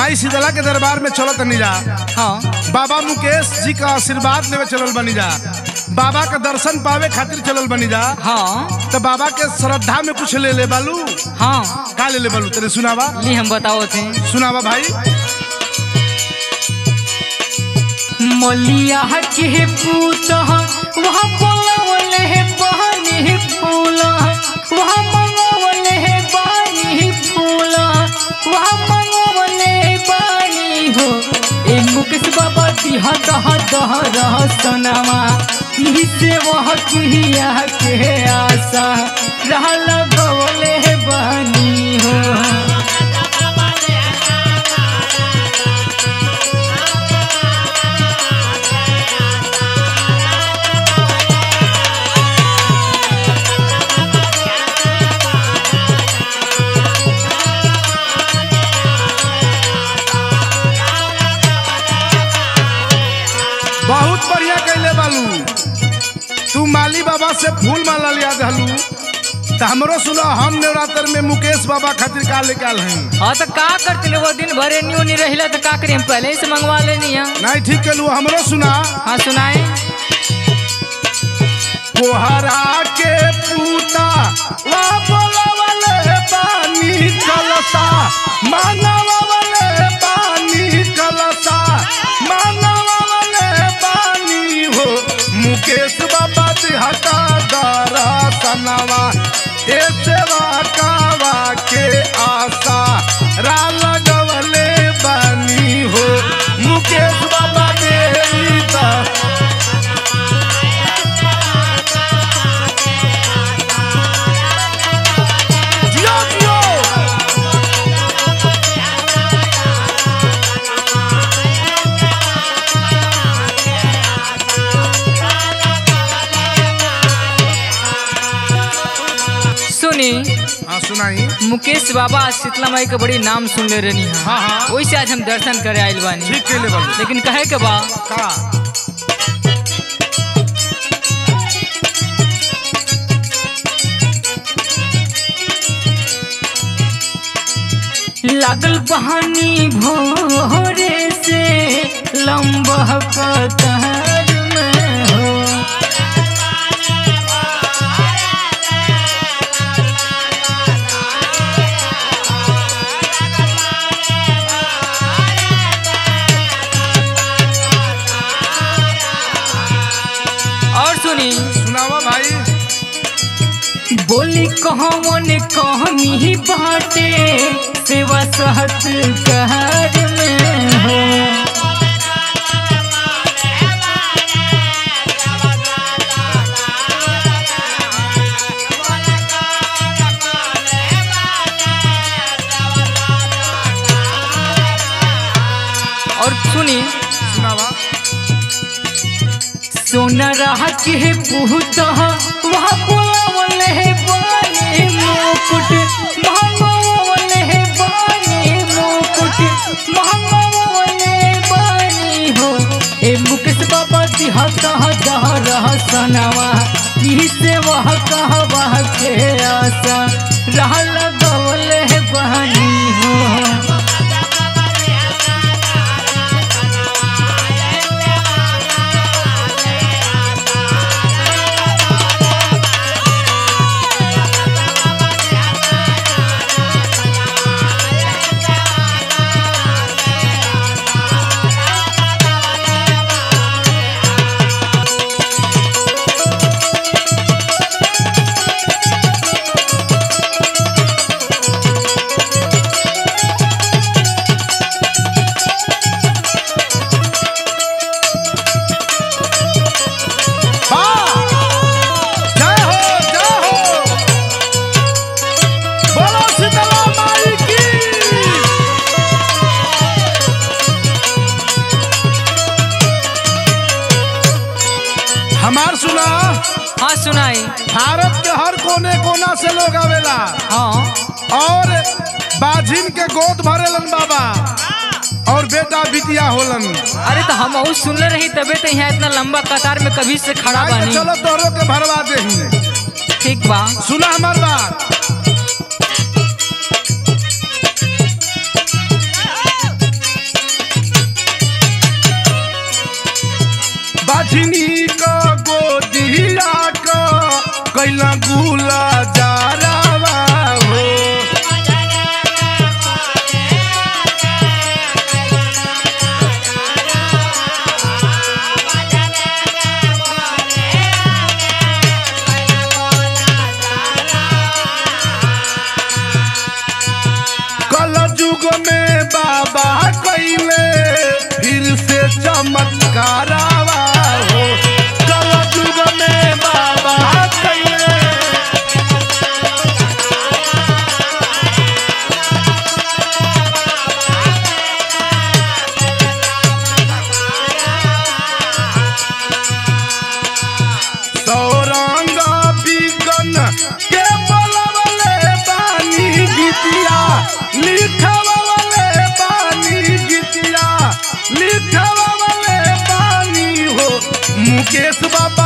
माई शीतला के दरबार में चलत नहीं जा हाँ बाबा मुकेश जी का आशीर्वाद लेवे चलल बनी जा बाबा का दर्शन पावे खातिर चलल बनी जा हाँ तो बाबा के श्रद्धा में कुछ ले ले बालू हाँ का ले ले बालू तेरे सुनावा ली हम बताओ थे सुनावा भाई मलिया के पूत वहाँ बोलवले है पानी फूल वहाँ मंगवले है पानी फूल वहाँ मंगवले है पानी हो ए मुकेश बाबा दिहा दह दह रह सनामा से वह किया के आशा रह लगवले है बानी हो बहुत बढ़िया कैले बालू तू माली बाबा से फूल माला लिया दहलू तो हमरो सुना हम नवरात्र में मुकेश बाबा खातिर का लेके आल हैं हाँ तो का करते वो दिन भर एनी ओनी रहिला तो का करी हम पहले ही से मंगवा लेनी है नहीं ठीक कैलू हमरो सुना हाँ सुनाए कोहरा के पूता वा बोलवले पानी कलसा मानवले पानी कलसा मानवले पानी हो मुकेश बाबा दिहता दारा सनवा ए सेवा कावा के आशा रा लगवले बानी हो मुकेश बाबा देता जियो जियो सुनी हाँ सुनाई मुकेश बाबा शीतला माई के बड़ी नाम सुन ले रही है हाँ, हाँ। वैसे आज हम दर्शन करे आइल बानी ठीक कैले बालू लेकिन कहे के बा का लागल बहानी भोरे से लंबा कतार में हो और सुनी सुनावा भाई बोली कहवन कहनी बाटे सेवा सहत कहर में हो और सुनी सुनावा सोना रहा के पुहत वहाँ बोलावले है बानी मुकुट महंगवले है बानी मुकुट महंगवले बानी हो ए मुकेश बाबा दिहत दह रह सनावा ई से वह कहवा के आशा रह लगवले है बानी हो वाह! जय हो जय हो बोलो शीतला माई की हमार सुना हाँ सुनाई भारत के हर कोने कोना से लोग आवेला हाँ और बाझिन के गोद भरेलन बाबा और बेटा बिटिया होलन अरे तो हम और सुनले रही तबे तो यहाँ इतना लंबा कतार में कभी से खड़ा आइ तो बानी चलो तोहरो के भरवा दे ठीक बा सुना हमार बात बाझनी का गोदिया का कैला गुला जारावा हो कल युग में बाबा कैले फिर से चमत्कारावा हो कल युग में बाबा कैले सौरंग बिगन के बोलवले बानी गीतिया लिखवले बानी गीतिया लिखवले बानी हो मुकेश बाबा